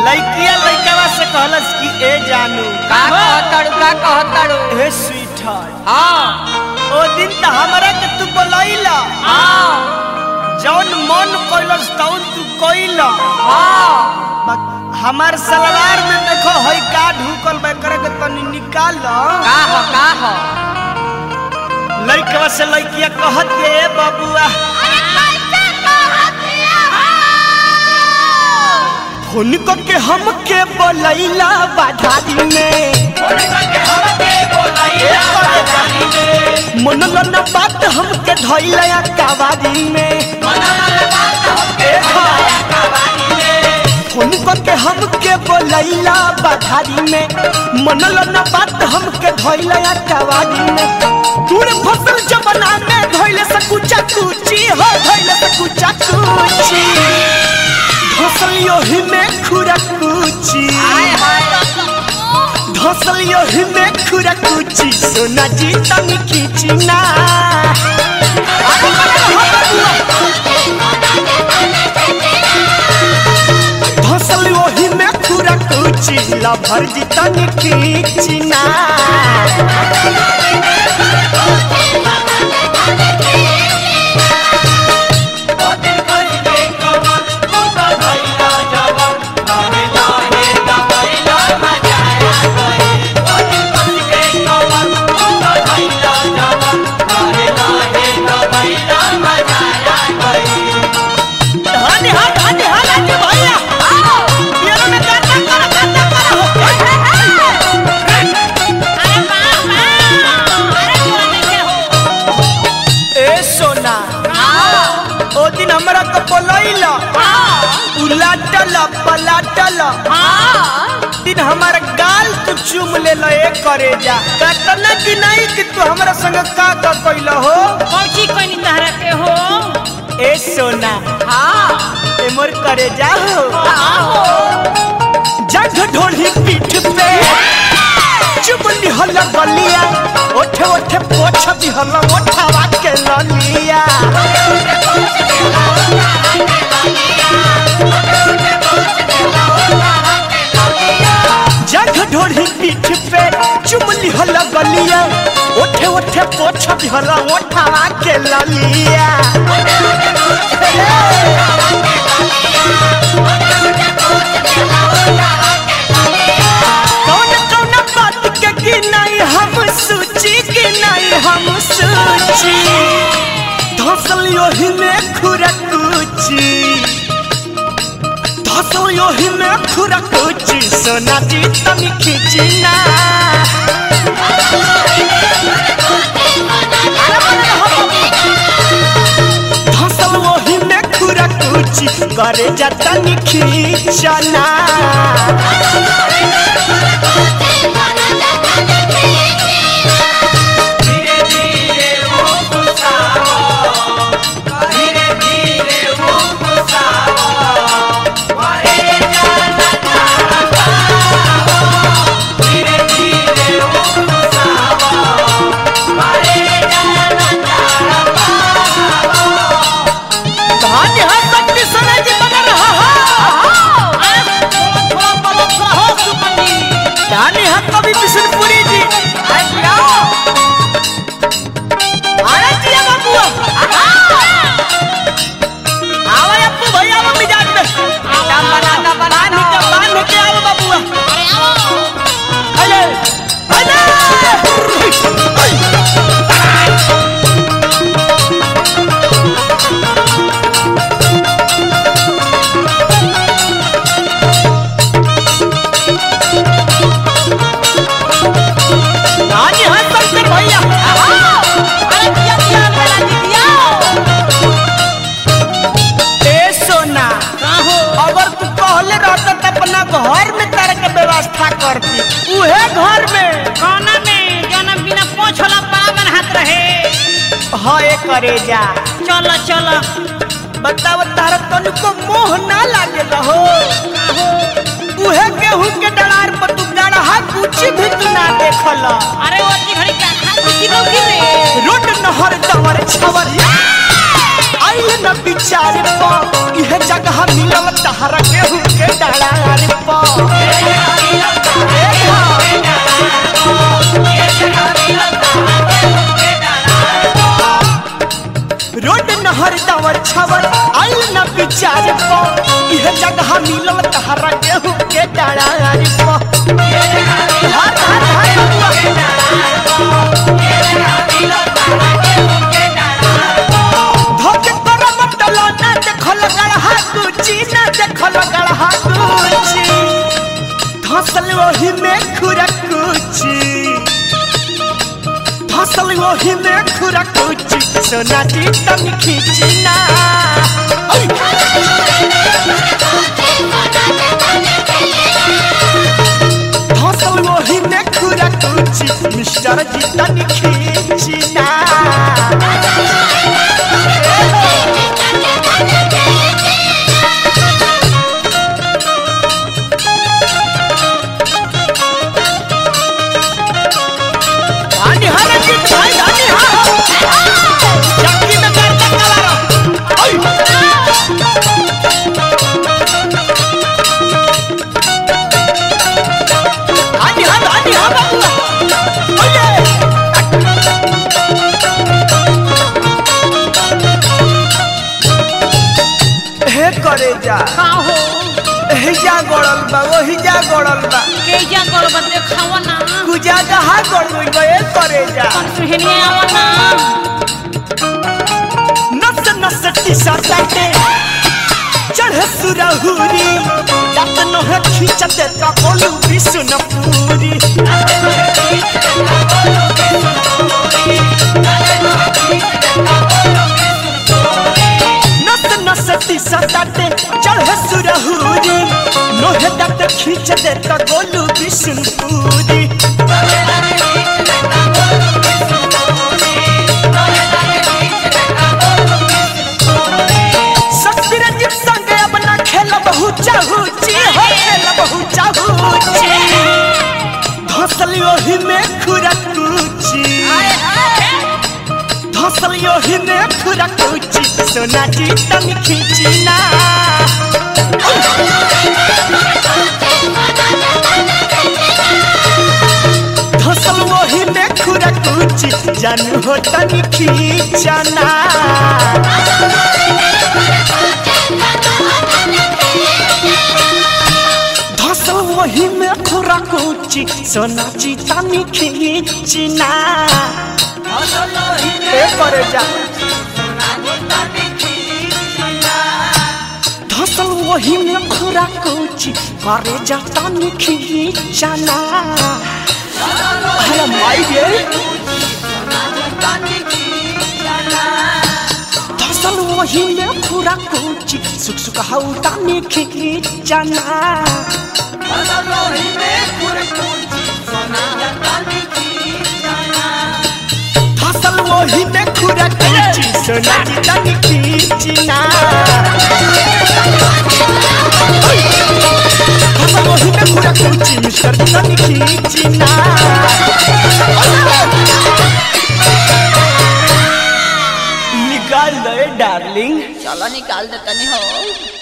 लइकिया लइकवा से कहलस कि ए जानू का कहताड़ू का कहताड़ू हे स्वीट हाँ ओ दिन त हमरा के तू बोलैला हाँ जौन मन कइलस तौन तू कइला हाँ बा- हमार सलवार में देखो हई का ढुकल बा करे के तनी निकाल का हो का हो लइकवा से लइकिया कहत के ए बबुआ फोन करके हमके बोलैला बाधारी में मनल न बात हमके धैला कावारी में फोन करके हमके बोलैला बाधारी में मनल न बात हमके धैला कावारी में दूर फसल जमना में धैले से कुचा कुची हो धैले से कुचा कुची फसल योही में खुरा कुची धसल योही में खुरा कुची सोना जी तनी खींची ना धसल योही में खुरा कुची लभर जी तनी खींची ना धनी हा धनी हा लाजी भैया पियरो में गाता करा गाता करा हो ए सोना ओ दिन हमरा के बोलैला उलाटल पलाटल दिन हमार गाल तू चूम ले ल ए करे जा कतना कि नहीं कि तू हमरा संग का का कइला हो कौची कनी तहरा के हो ए सोना ए मोर करे जा हो जग ढोली पीठ पे चुप निहल गलिया ओठे ओठे पोछ दिहल ओठावा के ललिया जग ढोली पीठ पे चुप निहल गलिया ओठे ओठे पोछ दिहल ओठावा के ललिया कौन कौन बात के कि नहीं हम सूची कि नहीं हम सूची धसल योही में खुरकुची धसल योही में खुरकुची सोना जी तनी खींची ना धसल योही में खुरकुची करे जा तनी खींचना धान्य है शक्ति सोना जी बना रहा है धान्य है कवि बिशनपुरी जी अरे जिया बाबू आवा अप्पू भैया आवा मिजाज में बना बना पानी का बांध के आवा बाबू अरे अरे धान्य है शंकर भैया ए सोना अगर तू कहले रहता त अपना घर में तारे के व्यवस्था करती उहे घर में खाना में जाना बिना पोछला पावन हाथ रहे हए करे जा चलो चलो बताव तारा तनिको मोह ना लागे रहो उहे गेहूं के डलार पर तू गड़हा कुछ भी तू ना देखल अरे वो की घड़ी का खा की लौकी रे रोड नहर दवर छवर आइल न विचार प इहे जगह मिलल तहरा गेहूं के डालार प रोड नहर दावर छवर आइल न विचार प इहे जगह मिलल तहरा गेहूं के डालार प हर हर हर बबुआ। धोके पर मटलो ना देखल गड़हा कुची ना देखल गड़हा कुची धसल वही में खुरा कुची धसल वही में खुरा कुची सोना दी तन खींची ना ओय! धसल वही में खुरा कुची मिस्टर जी तन खींची ना आनी हारे की भाई आनी हा चक्की में कर तक कलारो ओय आनी हा आनी हा बाबू ओये हे करे जा का हो हे जा गड़ल बा वही जा गड़ल बा के जा करब देखावा ना कुजा कहा गड़ गई बा ए करे जा कौन सुहनिया आवा ना नस नस टीसा साटे चढ़े सुरहुरी दांत नोह खींचते ता ओलू बिसुन पूरी नस नस टीसा साटे चढ़े सुरहुरी नोह दांत खींचते ता ओलू बिसुन पूरी ससुरजीत संगे अब ना खेल बहु चाहूची हो खेल बहु चाहूची धसल ओही में खुरकूची धसल ओही में खुरकूची सोना जी तन खींची ना धसल ओही में खुरकूची जानू हो तन खींचना धसल वही में खुरा कोची सोना चीता में खींचना ए करे जा धसल वही में खुरा कोची करे जाता में खींचना अरे माई गे धसल वही में खुरा कोची सुख सुख हौता में खींचना फसल वही में खुरा कुची सोना जी तनी खींचना फसल वही में खुरा कुची मिस्टर जी तनी खींचना निकाल दे डार्लिंग चलो निकाल दे तनी हो